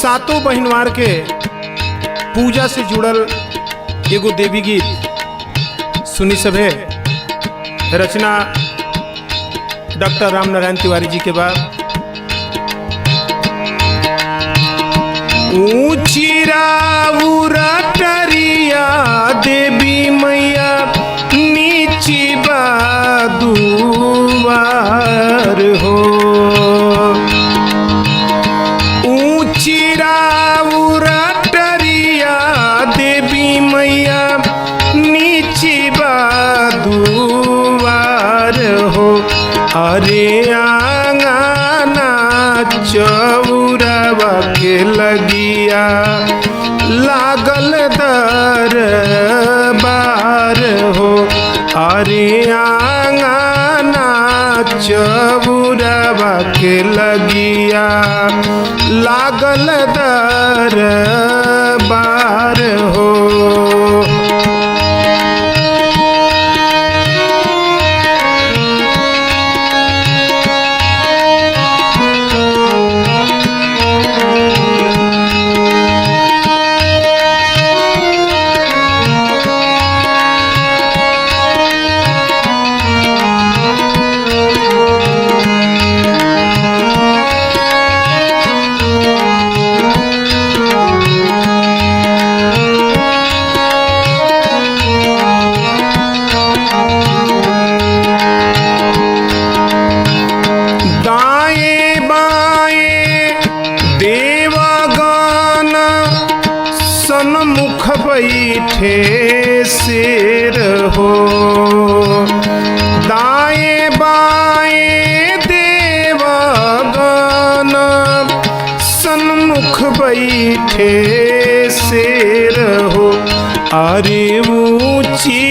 सातों बहिनवार के पूजा से जुड़ल एगो देवी गीत सुनी सभे रचना डॉक्टर राम नारायण तिवारी जी के बाद ऊंची राउरटरिया देवी मैया नीची बादुआर हो ऊंची राउरटरिया देवी मैया नीची बादुआर हो अरे आंगना चौरवा के लगिया लागल दर बार हो अरे आंगना चौरवा के लगिया लागल दर बार हो दाएं बाएं देवगन सन्मुख बैठे शेर हो दाएं बाएं देवगन सन्मुख बैठे शेर हो अरे ऊंची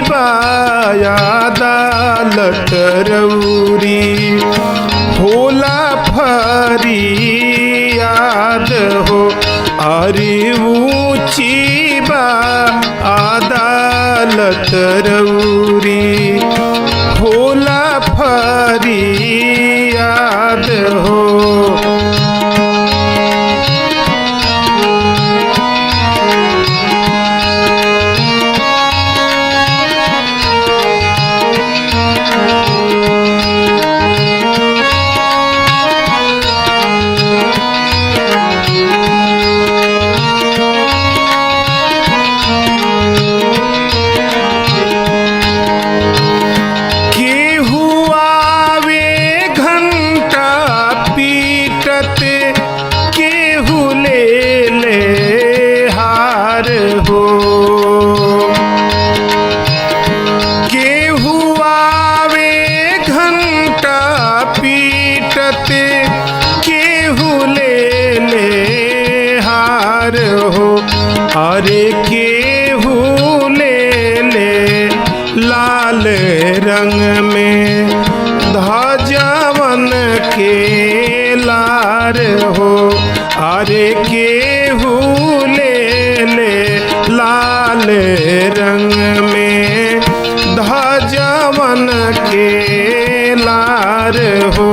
बायादालत रौरी होला फरियाद हो अरे ऊंची बा अदालत रौरी होला फरियाद हो केहू आवे घंटा पीटत केहू ले ले हार हो केहू आवे घंटा पीटत केहू ले ले हार हो अरे केहू ले ले लाल रंग में ध्वजवन के लार हो अरे केहू ले ले लाल रंग में ध्वजवन के लार हो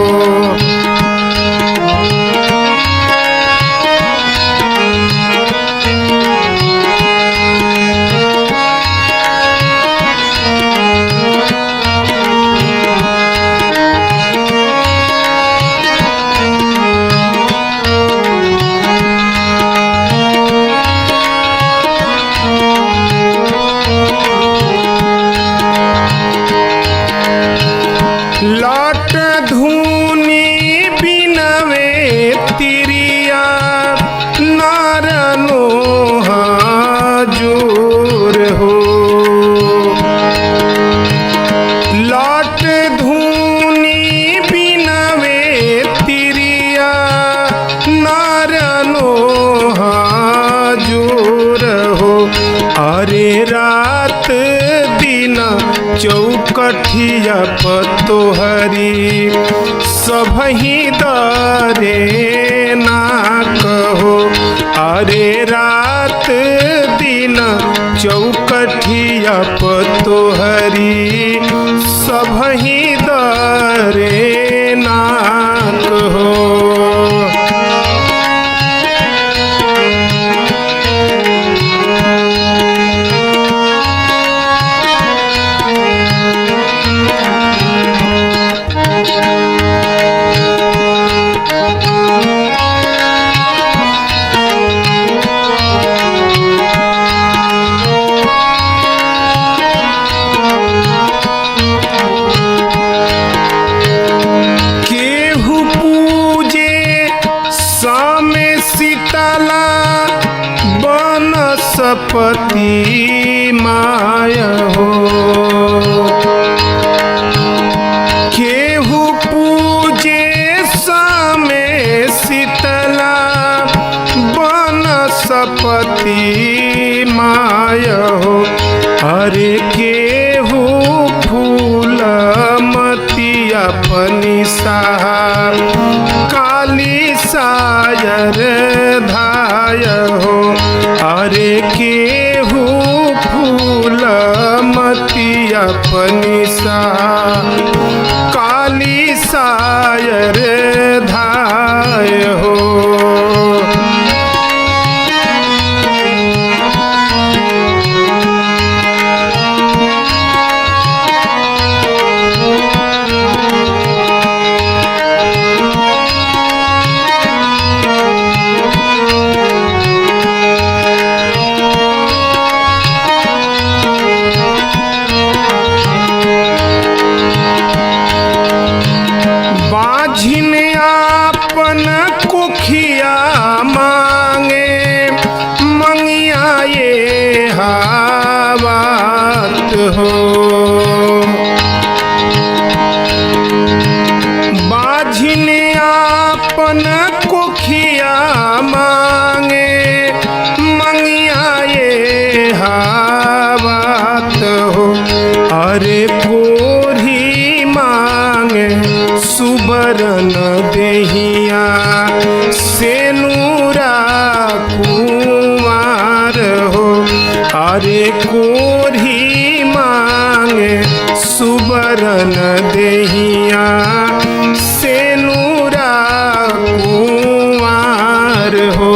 लट धूनी बिनवे तिरिया नारनो जोर हो लट धूनी बिनवे तिरिया नारनो जोर हो अरे रात दिन चौकठिया पतोहरी सबही दरे ना कहो अरे रात दिन चौकठिया पतोहरी सबही दरे ना कहो सपति माय हो केहू पूजे समे शीतला बन सपति माय हो अरे केहू फूल मती अपनी सहा काली सायर धाय हो अरे केहू फूल मती अपनी सहा काली सायर धाय हो बाझिन आपन कुखिया मांगे मंगिया ये हावात हो बाझिन आपन कुखिया मांगे मंगिया ये हावात हो अरे कोरी मांगे सुबरन देहिया सेनुरा कुमार हो अरे कोरी मांगे सुबरन देहिया सेनुरा कुमार हो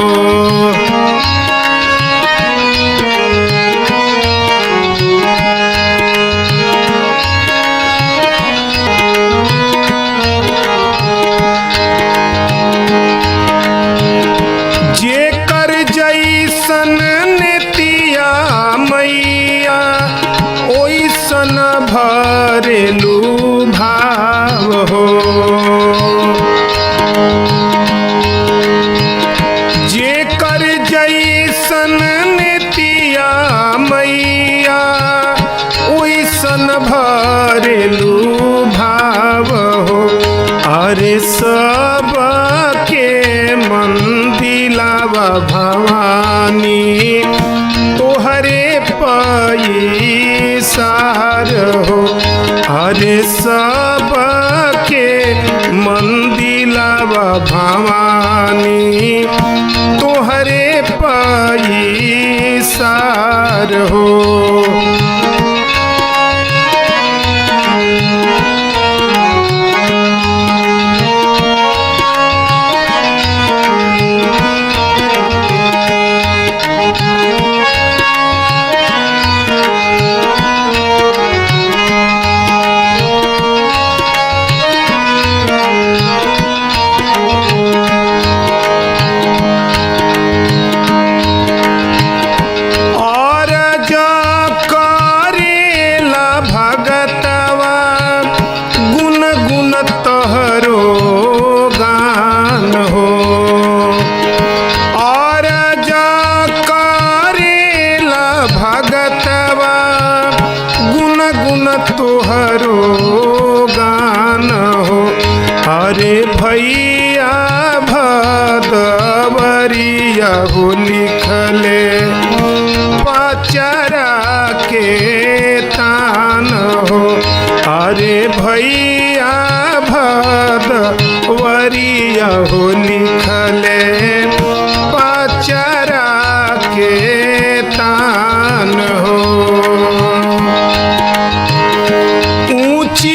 जेकर जैसन नेतिया मैया ओइसन भरेलू भाव हो जेकर जैसन नेतिया मैया ओइसन भरेलू भाव हो अरे सब के मन दिलावा भवानी तोहरे पैसार हो अरे सब के मन दिलावा भवानी तोहरे पैसार हो और जा करेला भगतवा गुन गुन तहरो गान हो और जा करेला भगतवा गुन गुन तोहरो गान हो अरे भैया भदवरिया हो लिखले पचरा के तान हो अरे भैया भदवरिया हो लिखले पचरा के तान हो ऊंची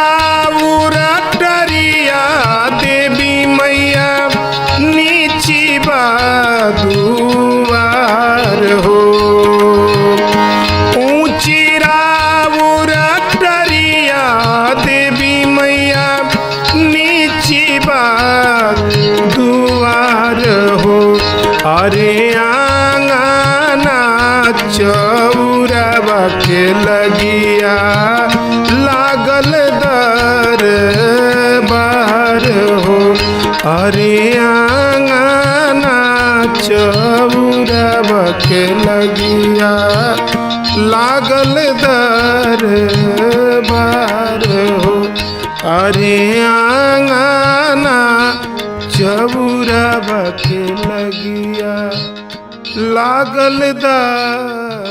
राउरटरिया देवी मैया नीची बादुआर हो ऊंची राउरटरिया देवी मैया नीची बादुआर हो अरे आंगना चौरवा के लगिया लागल दर बार हो अरे आंगना चौरब के लगिया लागल दर बार हो अरे आंगना चौरब के लगिया लागल दर